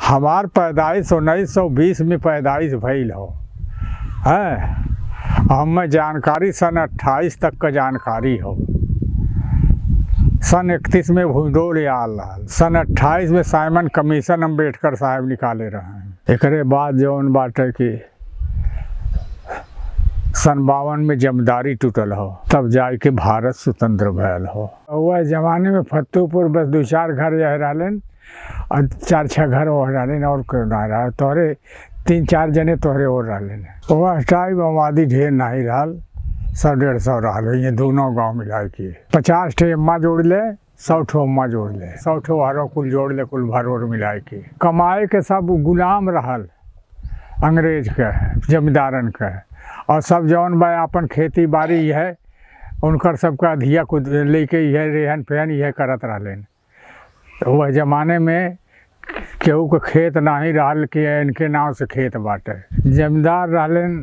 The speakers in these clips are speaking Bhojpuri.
हमार पैदाइश उन्नीस सौ बीस में पैदाइश भइल हो है हमें जानकारी सन अट्ठाईस तक का जानकारी हो सन इकतीस में भूडोल आल रहल सन अट्ठाईस में साइमन कमीशन अम्बेडकर साहब निकाले रहे एकरे बाद जौन बाटे कि सन बावन में जमदारी टूटल हो तब जाए के भारत स्वतंत्र भयल हो वह जमाने में फतेहपुर बस दो चार घर रह रहलन और चार छः घर और रहलन और कोई ना रहा तोहरे तीन चार जने तोहरे और रहलन वह टाइम आबादी ढेर नहीं रहल सौ डेढ़ सौ रहल ये दोनों गांव मिला के पचास ठे अम्मा जोड़ ले सौ ठो अम्मा जोड़ ले सौ ठो हरो कुल जोड़ ले कुल भरोर मिला के कमाए के सब गुलाम रहल अंग्रेज के जमींदारन के और सब जौन बा अपन खेती बाड़ी है उनकर सबका धिया को लेके यह रेहन पहन यह करत रहलन तो वह जमाने में केहू के खेत नहीं रहल कि इनके नाव से खेत बाटे जमींदार रहलन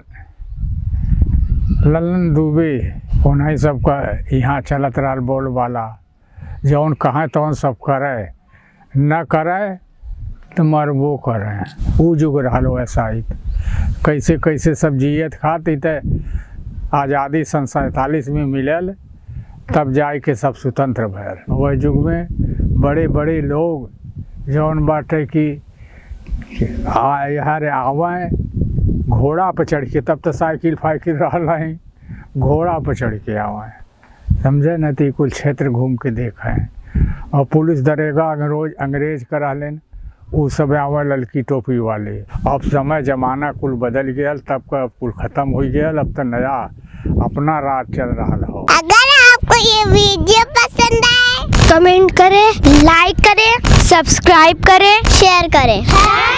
ललन दुबे उन्हीं सबका यहाँ चलत रहल बोल वाला जौन कहाँ तौन सब करे न करे तो मरबो करे ऊ जुग रहल वैसा ही कैसे कैसे सब जियत खाती तो आज़ादी सन सैंतालीस में मिलल तब जाए के सब स्वतंत्र भयल वह युग में बड़े बड़े लोग जौन बाटे कि आ यहाँ आवें घोड़ा पर चढ़ के तब तो साइकिल फाइकिल रहल नहीं घोड़ा पर चढ़ के आवें समझे न तो कुल क्षेत्र घूम के देखें और पुलिस दरेगा अंग्रोज अंग्रेज का रहलन उ सब आवे लड़की टोपी वाले अब समय जमाना कुल बदल गया तब का कुल खत्म हो गया अब तो नया अपना राज चल रहा हो अगर आपको ये वीडियो पसंद आए कमेंट करें लाइक करें सब्सक्राइब करें शेयर करें